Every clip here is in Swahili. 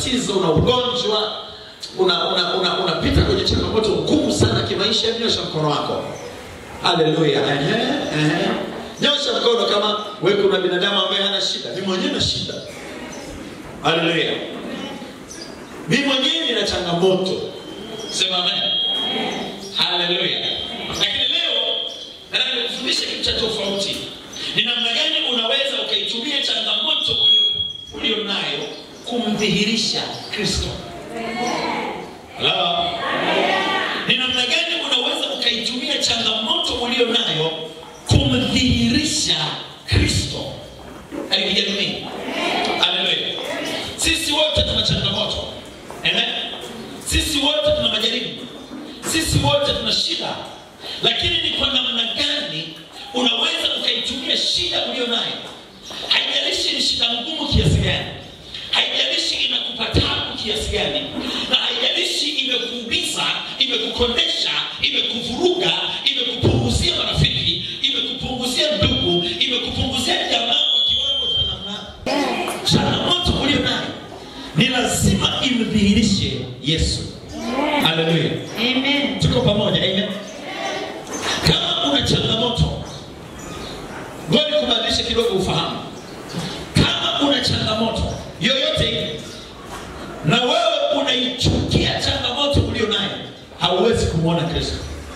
matatizo una ugonjwa una unapita una, una unapita kwenye changamoto ngumu sana kimaisha nyosha mkono wako haleluya ehe ehe nyosha mkono kama we kuna binadamu ambaye hana shida mi mwenyewe na shida haleluya mi mwenyewe nina changamoto sema amen haleluya lakini leo nataka nikufundishe kitu cha tofauti ni namna gani unaweza ukaitumia changamoto ulio- ulio nayo kumdhihirisha kristo Hello? ni namna gani unaweza ukaitumia changamoto ulio nayo kumdhihirisha kristo katika jamii haleluya sisi wote tuna changamoto amen sisi wote tuna majaribu sisi wote tuna shida lakini ni kwa namna gani unaweza ukaitumia shida ulio nayo haijalishi ni shida ngumu kiasi gani haijalishi inakupa tabu kiasi gani na haijalishi imekuumiza imekukondesha imekuvuruga imekupunguzia marafiki imekupunguzia ndugu imekupunguzia jamaa kwa kiwango cha namna changamoto ulio nayo ni lazima imdhihirishe yesu haleluya Amen. tuko pamoja amen kama una changamoto ngoja kubadilisha kidogo ufahamu kama una changamoto yoyote ile na wewe unaichukia changamoto ulio nayo hauwezi kumwona kristo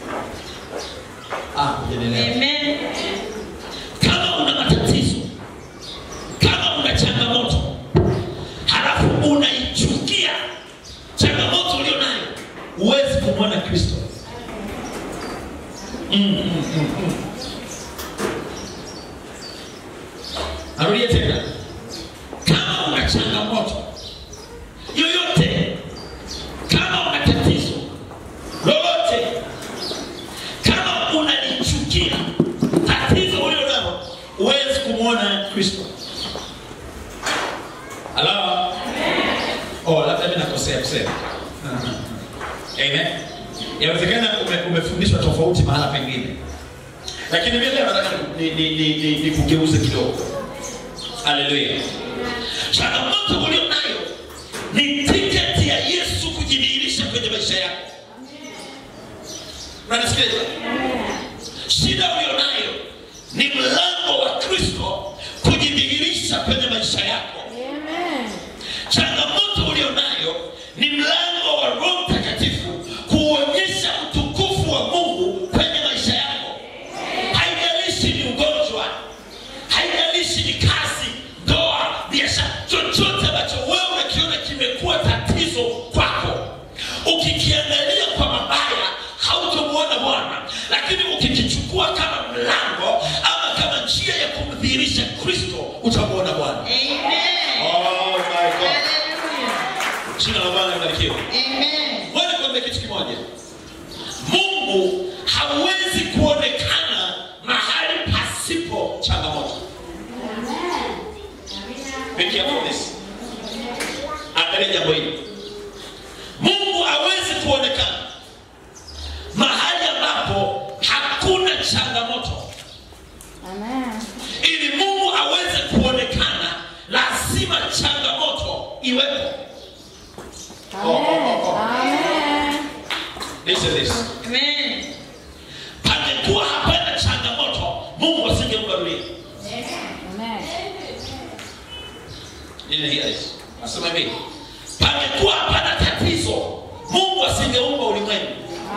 Ah, hujanielewa. Amen. kama una matatizo kama una changamoto halafu unaichukia changamoto ulio nayo huwezi kumwona kristo Mm, mm, mm, mm. narudia tena kama una changamoto yoyote kama una tatizo lolote kama unalichukia tatizo ulio nalo huwezi kumwona kristo halo oh, labda mi nakosea kusema amen yawezekana ume, umefundishwa tofauti mahala pengine lakini mi leo nataka ni, ni, ni, ni, ni kugeuze kidogo haleluya changamoto ulio nayo ni tiketi ya yesu kujidhihirisha kwenye maisha yako unanisikiliza shida ulio nayo ni mlango wa kristo kujidhihirisha kwenye maisha yako changamoto ulio nayo ni mlango wa roho mtakatifu kuonyesha utukufu wa mungu kwenye maisha yako haijalishi ni ugonjwa haijalishi ni kazi ndoa biashara chochote ambacho wewe unakiona kimekuwa tatizo kwako ukikiangalia kwa mabaya hautomwona bwana lakini ukikichukua kama mlango ama kama njia ya kumdhihirisha kristo utamwona bwana Amen. oh my God. Hallelujah. jina la bwana libarikiwe Amen. ngoja kuambia kitu kimoja mungu hawezi kuonekana mahali pasipo changamoto Be careful of this. angalia jambo hili mungu hawezi kuonekana mahali ambapo hakuna changamoto ili mungu aweze kuonekana lazima changamoto iwepo Listen this. Amen. pangekuwa hapana changamoto mungu asingeumba dunia Didn't hear this. Nasema hivi pangekuwa hapana tatizo mungu asingeumba ulimwengu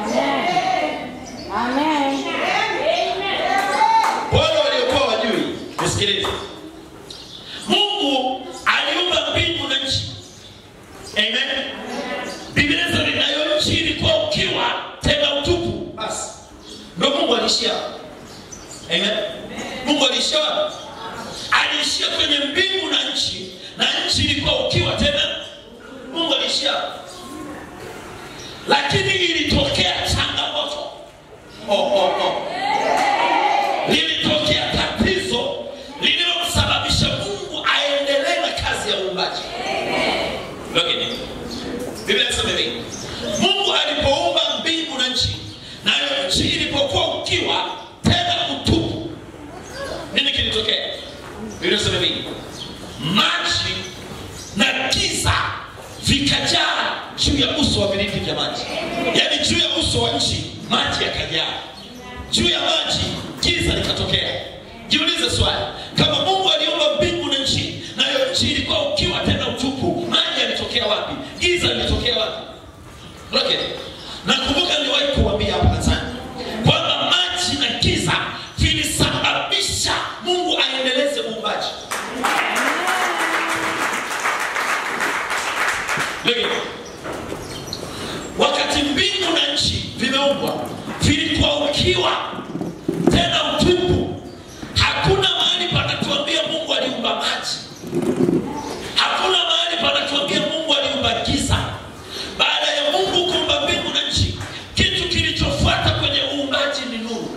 wale waliokuwa wajui nisikilize mungu aliumba mbingu na nchi amen biblia inasema nayo nchi ilikuwa ukiwa tena utupu basi ndo mungu aliishia hapo. amen mungu aliishia wapi? aliishia kwenye mbingu na nchi na nchi ilikuwa ukiwa tena mungu aliishia hapo. lakini ilitokea changamoto oh, oh, oh lilitokea tatizo lililomsababisha mungu aendelee na kazi ya uumbaji Lakini, biblia inasema hivi mungu alipoumba mbingu na nchi nayo nchi ilipokuwa ukiwa tena utupu nini kilitokea biblia inasema hivi maji na giza vikajaa juu ya uso wa vilindi vya maji yaani juu ya uso wa nchi maji yakajaa juu ya maji giza likatokea jiulize swali kama mungu aliumba mbingu na nchi nayo nchi ilikuwa ukiwa tena utupu maji yalitokea wapi giza lilitokea wapi okay. nakumbuka niliwahi kuambia hapa kanisani kwamba maji na giza vilisababisha mungu aendeleze uumbaji Look at it. wakati mbingu na nchi vimeumbwa vilikuwa ukiwa tena utupu hakuna mahali panatuambia mungu aliumba maji hakuna mahali panatuambia mungu aliumba giza baada ya mungu kuumba mbingu na nchi kitu kilichofuata kwenye uumbaji ni nuru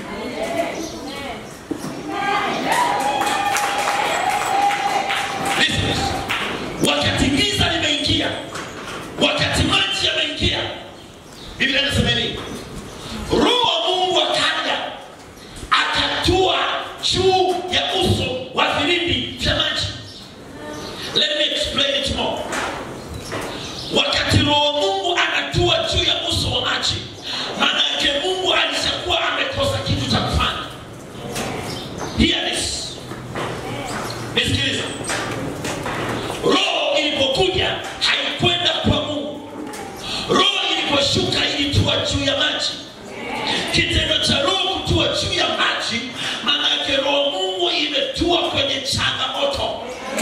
Listen. wakati giza limeingia wakati maji yameingia biblia inasema hivi roho wa mungu akaja akatua juu ya uso wa vilindi vya maji let me explain it more wakati roho wa mungu anatua juu ya uso wa maji maana yake mungu alishakuwa amekosa kitu cha kufanya Hear this. nisikilize roho ilipokuja haikwenda kwa mungu roho iliposhuka ilitua juu ya maji kitendo cha roho kutua juu ya maji maana yake roho mungu imetua kwenye changamoto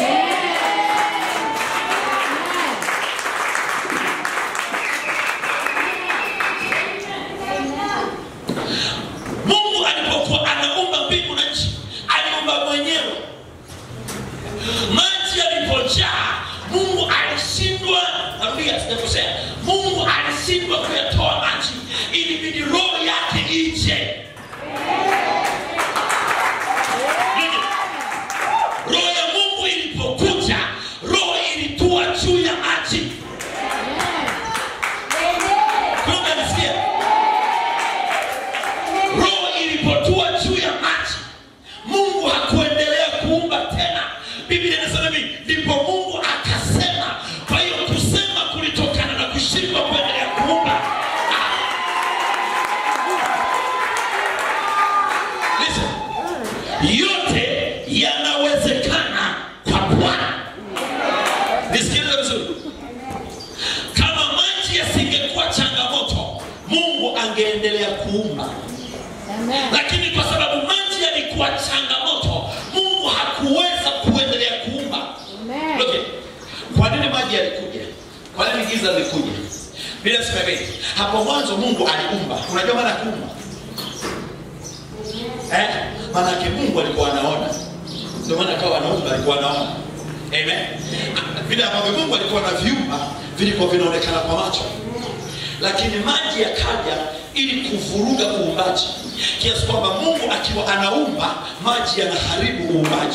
mungu alipokuwa anaumba mbingu na nchi aliumba mwenyewe maji yalipojaa mungu alishindwa narudia sijakosea mungu alishindwa kuyatoa maji ilibidi roho yake ije roho ya mungu ilipokuja roho ilitua juu ya maji Kumbe nisikia roho ilipotua juu ya maji mungu hakuendelea kuumba tena biblia inasema hivi ndipo mungu akasema kwa hiyo kusema kulitokana na kushindwa kuendelea kuumba Listen. yote yanawezekana kwa bwana nisikilize vizuri kama maji yasingekuwa changamoto mungu angeendelea kuumba lakini kwa sababu maji yalikuwa changamoto mungu hakuweza kuendelea kuumba Look it. kwa nini maji yalikuja kwa nini giza lilikuja bila sema hivi hapo mwanzo mungu aliumba unajua maana ya kuumba eh? maanake mungu alikuwa anaona ndio maana akawa anaumba alikuwa anaona amen vile ambavyo mungu alikuwa na viumba vilikuwa vinaonekana kwa macho lakini maji yakaja ili kuvuruga uumbaji kiasi kwamba mungu akiwa anaumba maji yanaharibu uumbaji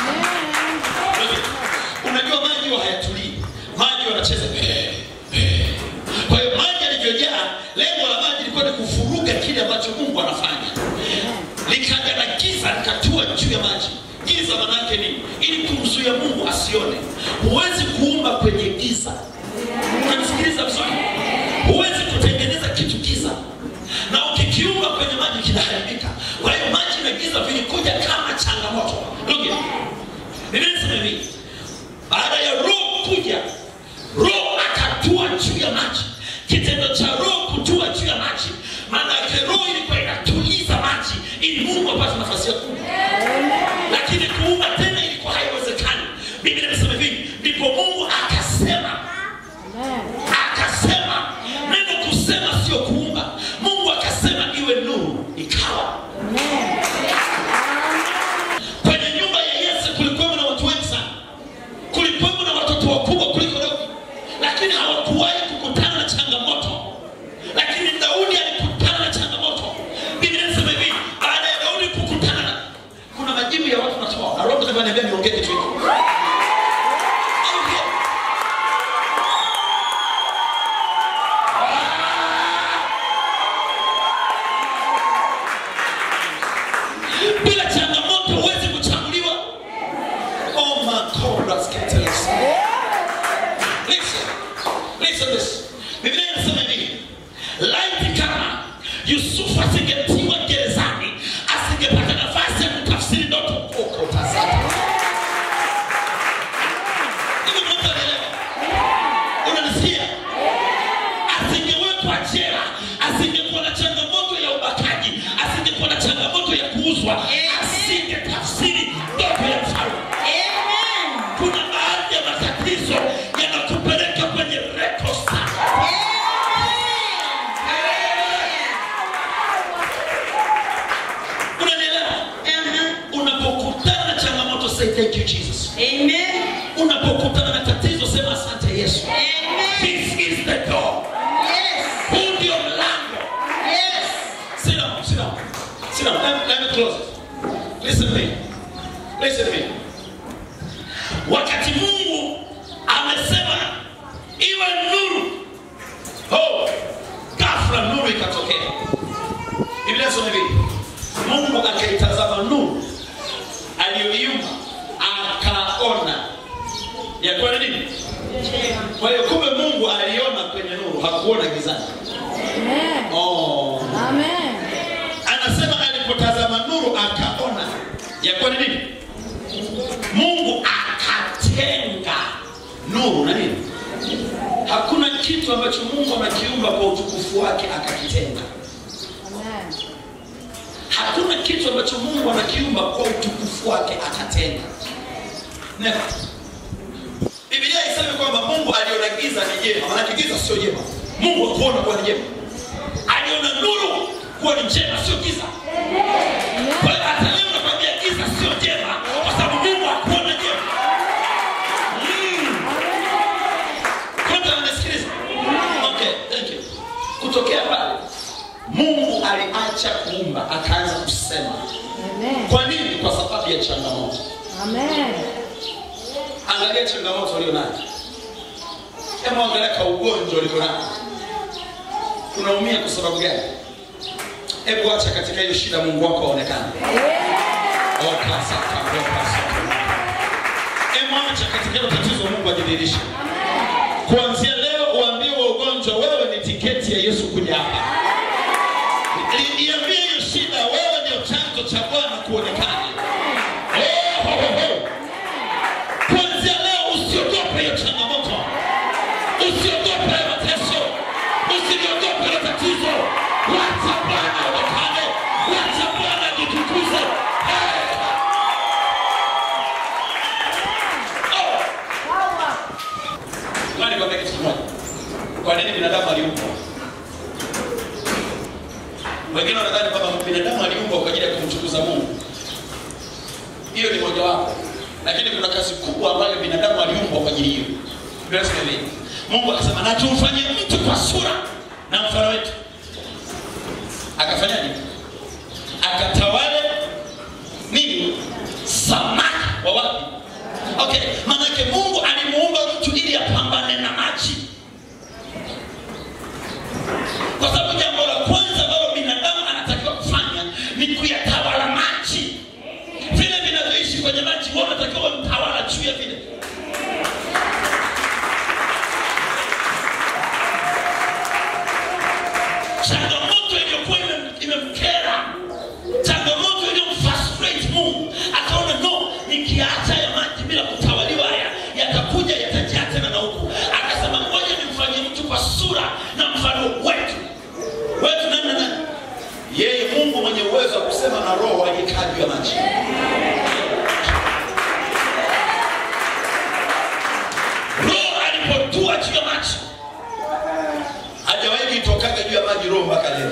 unajua maji huwa hayatulii maji wanacheza kwa hiyo maji yalivyojaa lengo la maji ilikuwa ni kuvuruga kile ambacho mungu anafanya likaja na giza likatua juu ya maji giza manake nini ili kumzuia mungu asione huwezi kuumba kwenye giza unanisikiliza vizuri huwezi kutengeneza kitu giza na ukikiumba kwenye maji kinaharibika kwa hiyo maji na giza vilikuja kama changamoto Look it. Biblia inasema hivi baada ya roho kuja roho akatua juu ya maji kitendo cha roho kutua juu ya maji maana yake roho ilikuwa inatuliza maji ili mungu apate nafasi ya kuumba lakini kuumba tena ilikuwa haiwezekani biblia inasema hivi ndipo mungu akasema akasema neno kusema sio kuumba mungu akasema iwe nuru ikawa kwenye nyumba ya yesu kulikuwemo na watu wengi sana kulikuwemo na watoto wakubwa kuliko leo lakini hawakuwahi kukutana na changamoto listen this. Biblia inasema hivi. Laiti kama Yusufu asingetiwa gerezani, asingepata nafasi ya kutafsiri ndoto huko utazama. Hivi mtu anaelewa? Unanisikia? Asingewekwa jela, asingekuwa na changamoto ya ubakaji, asingekuwa na changamoto ya kuuzwa, asingetafsiri ndoto ya mfalme. Amen. Kuna baadhi ya matatizo yanakupeleka kwenye rekosa. Unanielewa? Unapokutana na changamoto say thank you Jesus. Amen. Unapokutana na tatizo sema asante Yesu. Amen. This is the door. Yes. Huu ndio mlango. Yes. Sit down, sit down. Sit down. Let, let me close it. Listen to me. Listen to me. Wakati Mungu amesema iwe nuru. Oh, ghafla nuru ikatokea. Biblia inasema hivi. Mungu akaitazama nuru aliyoiumba akaona ya kuwa ni nini? Kwa hiyo kumbe Mungu aliona kwenye nuru, hakuona gizani. Amen. Oh. Amen. anasema alipotazama nuru akaona ya kuwa ni nini mungu akatenga nuru na nini hakuna kitu ambacho mungu amekiumba kwa utukufu wake akakitenga Amen. hakuna kitu ambacho mungu anakiumba kwa utukufu wake akatenga Never. biblia iseme kwamba mungu aliona giza ni jema maanake giza sio jema mungu akuona kuwa ni jema aliona nuru kuwa ni njema sio giza kwa hiyo hata leo nakwambia giza sio jema kwa sababu mungu hakuona jema Mm. Kwanza unanisikiliza? Okay, thank you. kutokea pale mungu aliacha kuumba akaanza kusema Amen. kwa nini kwa sababu ya changamoto Amen. angalia changamoto ulio nayo hebu angalia ka ugonjwa ulio nao unaumia kwa sababu gani hebu acha katika hiyo shida mungu wako aonekane Emwacha katika hilo tatizo Mungu ajidhihirishe. Kuanzia leo uambie wa ugonjwa wewe ni tiketi ya Yesu kuja hapa. I- Iambie hiyo shida wewe ndio chanzo cha Bwana kuonekana. Oh, ho, ho, ho. Kuanzia leo usiogope hiyo changamoto. Usiogope hayo mateso. Usiliogope hilo tatizo. Wacha Bwana aonekane. Wacha Bwana ajitukuze. Hey! Ngoja nikwambie kitu kimoja. Kwa nini binadamu aliumbwa? Wengine wanadhani kwamba binadamu aliumbwa kwa ajili ya kumtukuza Mungu. Hiyo ni mojawapo, lakini kuna kazi kubwa ambayo binadamu aliumbwa kwa ajili hiyo. Biblia inasema hivi, Mungu akasema na tumfanye mtu kwa sura na mfano wetu. Akafanyaje? Akatawale nini? Samaki wa wapi? Okay, maanake Mungu alimuumba mtu ili apambane na maji, kwa sababu jambo la kwanza ambalo binadamu anatakiwa kufanya ni kuyatawala maji. Vile vinavyoishi kwenye maji, wewe unatakiwa mtawala juu ya vile. Changamoto iliyokuwa ime- imemkera, changamoto iliyomfrustrate Mungu, akaona no, nikiacha ya maji bila kutawaliwa haya yatakuja yatajaa tena na huku. Akasema ngoja nimfanye mtu kwa sura na mfano wetu. Wetu nani na nani? Yeye Mungu mwenye uwezo wa kusema na roho aliyekaa juu ya maji. Roho alipotua juu ya maji hajawahi kuitokaga juu ya maji roho mpaka leo.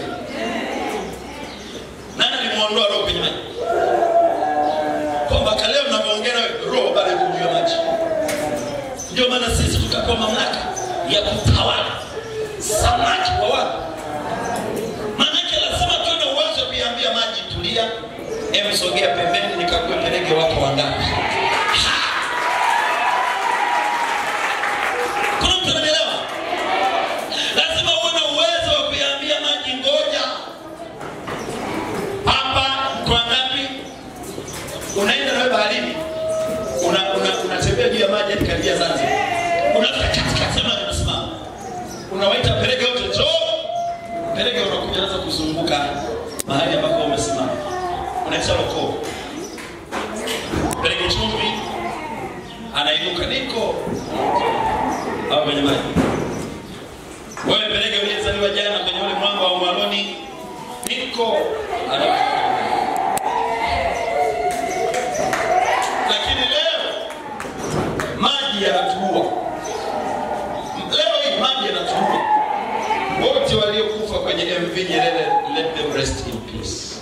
Nani alimwondoa roho kwenye maji? Kwa mpaka leo ninavyoongea nawe, roho bado iko juu ya maji. Ndio maana sisi tutapewa mamlaka ya kutawala samaki wa watu. Maanake lazima tuwe na uwezo wa kuiambia maji tulia, em, sogea pembeni nikakuwe peleke wako wangapi. Ha! Kuna mtu ananielewa? lazima uwe na uwezo wa kuiambia maji ngoja hapa mko ngapi unaenda nawe baharini una- una- unatembea juu ya maji hadi karibia zanzibar unafika katikati ya maji unasimama kuzunguka mahali ambapo umesimama unaisha rokoo peleke chumvi anainuka niko au kwenye maji wewe peleke uliyezaliwa jana kwenye ule mwamba wa mwaloni niko anakuja. lakini leo maji yanatuua leo hii maji yanatuua wote waliokufa kwenye mv nyerere let them rest in peace